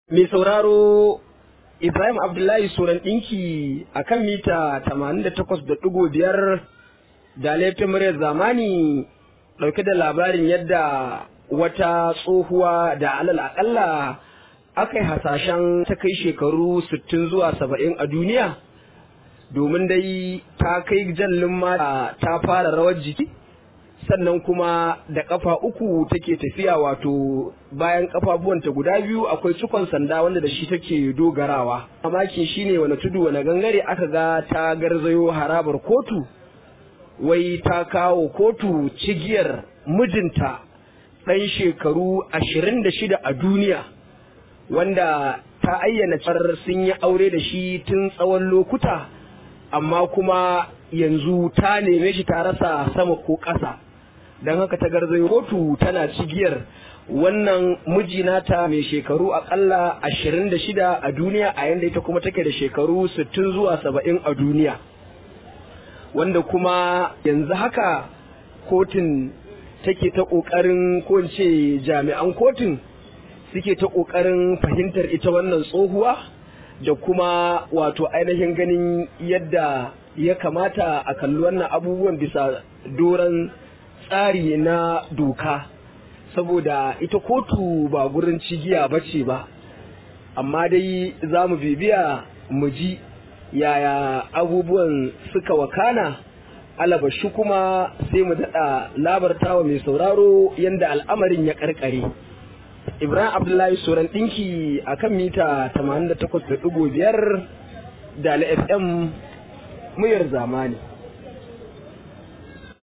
Mai sauraro Ibrahim Abdullahi Suran ɗinki a kan mita 88.5 da laifin muryar zamani ɗauke da labarin yadda wata tsohuwa da alal aƙalla aka yi hasashen ta kai shekaru 60 zuwa 70 a duniya domin dai ta kai jallin ma ta fara rawar jiki sannan kuma da kafa uku take tafiya wato bayan kafafuwanta guda biyu akwai cikon sanda wanda da shi take dogarawa mamakin shine wani tudu wani gangare aka ga ta garzayo harabar kotu wai ta kawo kotu cigiyar mijinta ɗan shekaru ashirin da shida a duniya wanda ta ayyana cewar sun yi aure da shi tun tsawon lokuta amma kuma yanzu ta neme shi ta rasa sama ko ƙasa don haka ta garzayo kotu tana cigiyar wannan miji nata mai shekaru akalla ashirin da shida a duniya a yanda ita kuma take da shekaru sittin zuwa saba'in a duniya wanda kuma yanzu haka kotun take ta ƙoƙarin ko ce jami'an kotun suke ta ƙoƙarin fahimtar ita wannan tsohuwa da kuma wato ainihin ganin yadda ya kamata a kalli wannan abubuwan bisa doron tsari na doka saboda ita kotu ba gurin cigiya ba ce ba amma dai za mu bibiya mu ji yaya abubuwan suka wakana alabashi kuma sai mu daɗa labartawa mai sauraro yadda al'amarin ya ƙarƙare ibrahim abdullahi soran ɗinki a kan mita 88.5 da fm muyar zamani